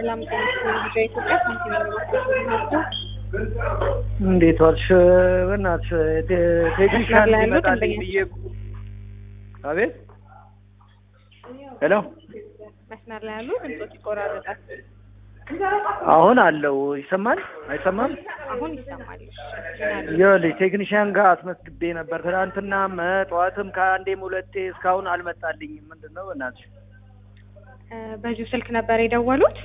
ሰላም ጤና ልጅ ኢትዮጵያ ሳንቲም እንዴት ዋልሽ? በእናትሽ ቴ- ቴክኒሻን ላይ ያሉት ሊመጣልኝ አንደኛ ብዬ እኮ- አቤት ሄሎ መስመር ላይ ያሉ ድምጾች ይቆራረጣል። አሁን አለው ይሰማል አይሰማም? አሁን ይሰማል። እሺ፣ ምን አለ? ይኸውልሽ ቴክኒሻን ጋር አስመዝግቤ ነበር ትናንትናም እ ጠዋትም ከአንዴም ሁለቴ እስካሁን አልመጣልኝም። ምንድን ነው በእናትሽ? እ በዚሁ ስልክ ነበር የደወሉት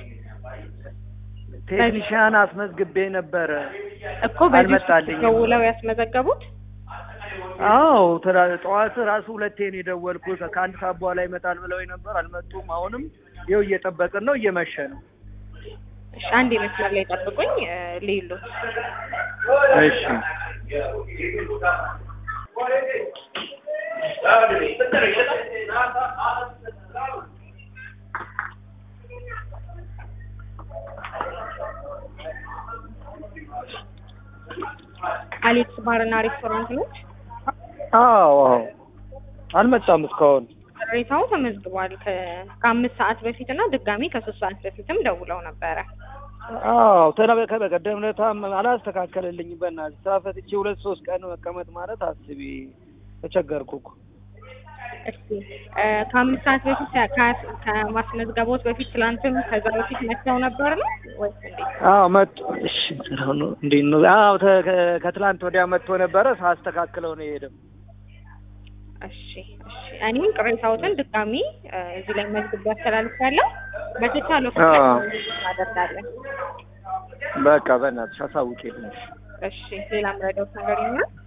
ቴክኒሻን አስመዝግቤ ነበረ እኮ በዚሁ ስልክ አልመጣልኝም። ደውለው ያስመዘገቡት። አዎ ትራ- ጠዋት ራሱ ሁለቴ ነው የደወልኩት። ከአንድ ሰዓት በኋላ ይመጣል ብለው ነበር፣ አልመጡም። አሁንም ይኸው እየጠበቅን ነው፣ እየመሸ ነው። እሺ፣ አንድ መስመር ላይ ጠብቁኝ። እ ልይሉት እሺ አሌክስ ባርና ሬስቶራንት ነች። አዎ አዎ አልመጣም እስካሁን። ቅሬታው ተመዝግቧል። ከ- ከአምስት ሰዓት በፊት እና ድጋሚ ከሶስት ሰዓት በፊትም ደውለው ነበረ። አዎ ተና በቀደም ዕለታም አላስተካከለልኝም። በእናትሽ ስራ ፈትቼ ሁለት ሶስት ቀን መቀመጥ ማለት አስቢ፣ ተቸገርኩ እኮ። እስቲ እ ከአምስት ሰዓት በፊት ከ- ከማስመዝገቦት በፊት ትላንትም ከዛ በፊት መጥተው ነበር ነው ወይስ እንዴት? አዎ መጡ። እሺ አሁን እንዴት ነው? አዎ ተ- ከ- ከትላንት ወዲያ መጥቶ ነበረ፣ ሳስተካክለው ነው የሄደው። እሺ እሺ። እኔም ቅሬታዎትን ድጋሚ እ እዚህ ላይ መዝግብ ያስተላልፋለሁ። በተቻለው ፍጥነት አዎ። እናደርጋለን። በቃ በእናትሽ አሳውቂልኝ። እሺ ሌላ ምረዳውት ነገር ይኖራል?